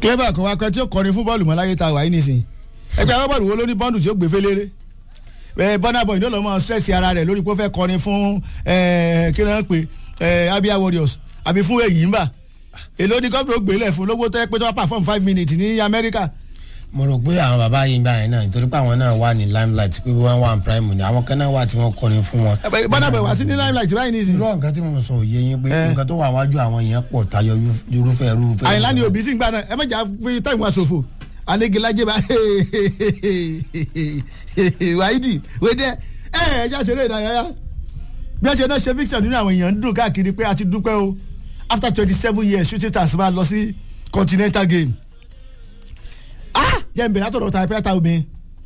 clever kò wá pẹ́ tí ó kọrin fún bọ́ọ̀lù mọ́ láyé ta wàá nísìn ẹgbẹ́ agbábọ́ọ̀lù wo ló ní bọ́ọ̀lù tí ó gbé félére ẹ bọ́nà bọ̀ ìdó lọ́mọ stress ara rẹ̀ lórí pé ó fẹ́ kọrin fún ẹ kí ló ń pè ẹ Abia Warriors àbí fún èyí ń bà èló ni gómìnà ó gbélé fún lówó tó yẹ pé tó wá perform five minutes ní Amẹ́ríkà mo rò pé àwọn bàbá yìí gbà yẹn náà nítorí pé àwọn náà wà ní limelight pé wọ́n wà ní prime ni àwọn kan náà wà tí wọ́n kọrin fún wọn. bọ́nà bọ̀ wá sí ní limelight báyìí nísìn irú nǹkan tí mo sọ òye yín pé Eh. nǹkan tó wà wájú àwọn yẹn pọ̀ tayọ irúfẹ́ irúfẹ́. àyìnlá ni òbí sì ń gbà náà ẹ mẹ́jà fi táìmù àṣòfò alégelájẹ bá wáídì wédẹ ẹ ẹ já ṣeré ìdárayá bí ẹ ṣe náà ṣe fiction nínú àwọn èèyàn ń dùn káàkiri pé a ti dúpẹ́ o after twenty seven years shooting stars máa lọ sí continental game ah jẹ́ n bẹ̀rẹ̀ látọ̀dọ̀ ta pẹ́ẹ́ta obìnrin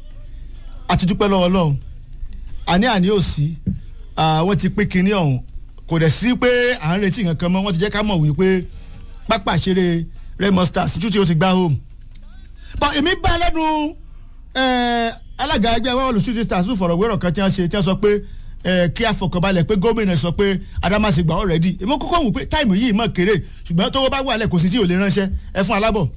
a ti dúpẹ́ lọ́wọ́ Ọlọ́run àní àní ò sí ah, wọ́n ti pín kinní ọ̀hún kò dẹ̀ sí pé à ń retí nǹkan kan mọ́ wọ́n ti jẹ́ ká mọ̀ wípé pápá ìṣeré Remo Stars títí tí ó ti gbá home but èmi bá lẹ́nu eh, alága ẹgbẹ́ wọ́ọ̀lù shooting stars fún fọ̀rọ̀wérọ̀ kan tí wọ́n ṣe tí wọ́n sọ pé eh, kí a fọkànbalẹ̀ pé gómìnà sọ pé Adámásingbà already èmi kọ́kọ́ wù pé táìmù yìí mọ̀ kéré ṣùgbọ́n tówó bá wà lẹ̀ kò sí tí ò lè ránṣẹ́ ẹ fún alábọ̀.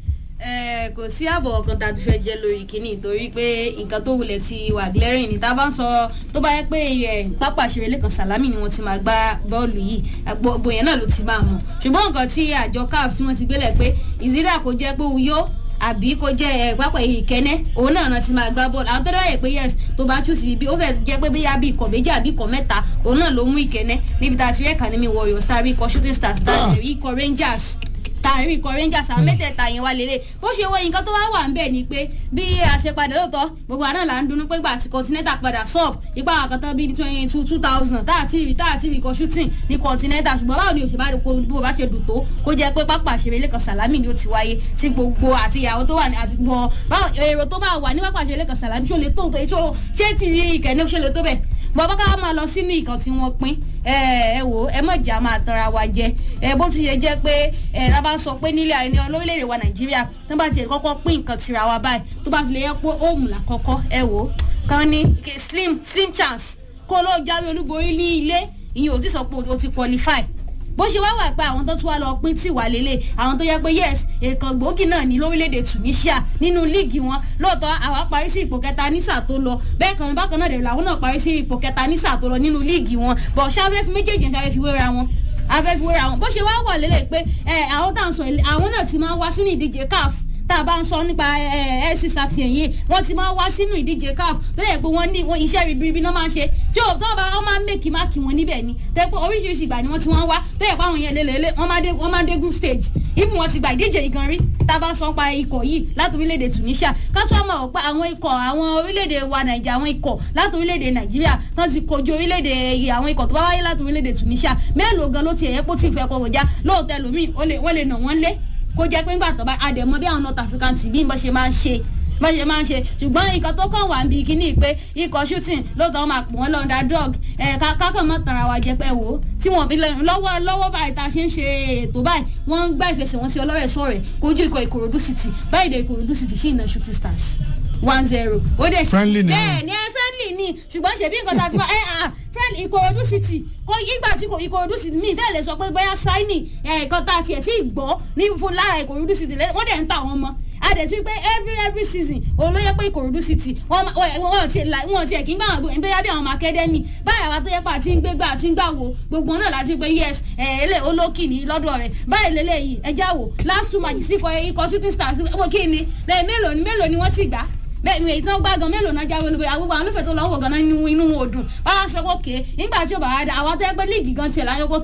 ẹ kò sí àbọ̀ kan tá a ti fẹ́ jẹ́ lórí kínní torí pé nǹkan tó wulẹ̀ ti wà glaring ní tá a bá ń sọ tó bá yẹ pé ẹ pápá ìṣeré lẹ́kàn sàlámì ni wọ́n ti máa gbá bọ́ọ̀lù yìí gbogbo yẹn náà ló ti máa mọ̀ ṣùgbọ́n nǹkan tí àjọ caf tí wọ́n ti gbélẹ̀ pé ìzídà kò jẹ́ pé Uyo àbí kó jẹ́ ẹ pápá ìkẹ́nẹ́ òun náà náà ti máa gbá bọ́ọ̀lù àwọn tó dẹ́ wáyé pé yes tó bá tú sí ibi ó fẹ́ jẹ́ pé bóyá bí ikọ̀ méjì àbí ikọ̀ mẹ́ta òun náà ló mú ìkẹ́nẹ́ níbi tá a ti rí Academy Warriors tá a rí ikọ̀ shooting stars tá a rí ikọ̀ Rangers tààrí ikọ̀ rangers àwọn mẹ́tẹ̀ẹ̀ta yẹn wá lélẹ̀ ó ṣe wọ nǹkan tó wá wà ń bẹ̀ ni pé bí a ṣe padà lóòótọ́ gbogbo àná là ń dunnú pé gbà tí continental padà sub ipa àkàtọ́ bíi twenty two two thousand tá àti rí tá àti rí ikọ̀ shooting ní continental ṣùgbọ́n báwo ni òṣèbá rẹ̀ kó bó bá ṣe dùn tó kó jẹ́ pé pápá àṣẹrẹ lẹ́kàn sàlámì ni ó ti wáyé tí gbogbo àti ìyàwó tó wà ní àdúgbò báwo èrò tó bá wà ní pápá àṣẹrẹ lẹ́kàn sàlámì ṣó lè tó nǹkan ṣó ṣé ti ìkẹ́ni ṣó lè tó bẹ̀ bọ́bá ká máa lọ sínú ìkan tí wọ́n pín ẹ ẹ wò ẹ mọ̀ jà máa tanra wa jẹ ẹ bó ti ṣe jẹ́ pé ẹ la bá ń sọ pé nílẹ̀ àìní olórílẹ̀‐èdè wa nàìjíríà tó bá tiẹ̀ kọ́kọ́ pín nǹkan tira wa báyìí tó bá fi lè yẹ pé òòmù là kọ́kọ́ ẹ wò kan ní slim slim chance kó ló jáwé olúborí ní ilé ìyẹn ò ti sọ pé o ti qualify bó ṣe wá wà pé àwọn tó tún wá lọ pín tì wá lélẹ̀ àwọn tó yẹ pé yes èèkàn gbòógì náà ní lórílẹ̀‐èdè Tunisia nínú líìgì wọn lóòótọ́ àwa parí sí ipò kẹta ní sáà tó lọ bẹ́ẹ̀ kan bákan náà dẹ̀ làwọn náà parí sí ipò kẹta ní sáà tó lọ nínú líìgì wọn bọ̀ ṣáfẹ́ fi méjèèjì ṣáfẹ́ fi wéra wọn afẹ́ fi wéra wọn bó ṣe wá wà lélẹ̀ pé àwọn tá à ń sọ àwọn náà ti máa wá sínú ìdíje CAF tá a bá ń sọ nípa ẹ ẹsì ṣàfihàn yìí wọ́n ti máa wá sínú ìdíje CAF tó yẹ pé wọ́n ní iṣẹ́ ribiribi náà máa ń ṣe tí ò tó bá wọ́n máa ń mèkì máàkì wọn níbẹ̀ ni tó yẹ pé oríṣiríṣi ìgbà ni wọ́n ti wọ́n wá tó yẹ pé àwọn yẹn lélẹ̀ wọ́n máa dé wọ́n máa dé group stage if wọ́n ti gba ìdíje yìí gan rí tá a bá ń sọ pa ikọ̀ yìí láti orílẹ̀-èdè Tunisia ká tó mọ̀ pé àwọn ikọ̀ àwọn orílẹ̀-èdè wa Nàìjíríà àwọn ikọ̀ láti orílẹ̀-èdè Nàìjíríà tó ti kojú orílẹ̀-èdè àwọn ikọ̀ tó bá wáyé láti orílẹ̀-èdè Tunisia mélòó gan ló ti ẹ̀yẹ́ pé ó ti fẹ́ kọ́ wọ̀já lóòótọ́ ẹlòmíì wọ́n lè nà wọ́n lé kó jẹ́ pé ńgbà tó bá àdèmọ́ bí àwọn North African team bí wọ́n ṣe máa ń ṣe bá ṣe máa ń ṣe ṣùgbọ́n nǹkan tó kàn wá bí kíní pé ikọ̀ shooting lóòótọ́ wọn máa pò wọ́n lọ́ndà drug ẹ̀ kákan mọ́ tanra wa jẹ pé wò ó tí wọ́n bí lọ́wọ́ lọ́wọ́ báyìí tá a ṣe ń ṣe ètò báyìí wọ́n ń gbá ìfẹsẹ̀wọnsẹ̀ ọlọ́rẹ̀ sọ̀rẹ̀ kojú ikọ̀ Ìkòròdú City báyìí dé Ìkòròdú City sí ìná shooting stars one zero ó dẹ̀ ṣe Friendly ni. bẹ́ẹ̀ ni ẹ friendly ni ṣùgbọ́n ṣèbí nǹkan tá a fi wá ẹ à friendly Ìkòròdú City kò ìgbà tí Ìkòròdú City mi ìfẹ́ lè sọ pé bóyá sáínì nǹkan tá a tiẹ̀ tí ì gbọ́ ní fún lára Ìkòròdú City wọ́n dẹ̀ ń ta àwọn ọmọ adẹ̀tí pé every every season òun ló yẹ pé Ìkòròdú City wọ́n wọ́n ti la wọ́n ti ẹ̀ kí n gbà wọ́n gbé bóyá bí àwọn ọmọ academy báyà wá tó yẹ pé àti ń gbégbá àti ń gbà wò gbogbo náà láti pé yes ẹ̀ ẹlẹ́ olókì ní lọ́dọ̀ rẹ̀ báyìí lélẹ́yìí ẹja wò last two matches ikọ̀ ikọ̀ shooting stars wọ́n kí ni bẹ́ẹ̀ mélòó ni mélòó ni wọ́n ti gbà bẹ́ẹ̀ ni èyí tí wọ́n gbá gan mélòó náà jáwé olúborí àgbègbè àwọn olùfẹ́ tó lọ́wọ́ gan inú inú wọn ò dùn báwa sọ pé òkè nígbà tí ó bá wá dá àwọn tó yẹ pé líìgì gan tiẹ̀ láyọ̀ kó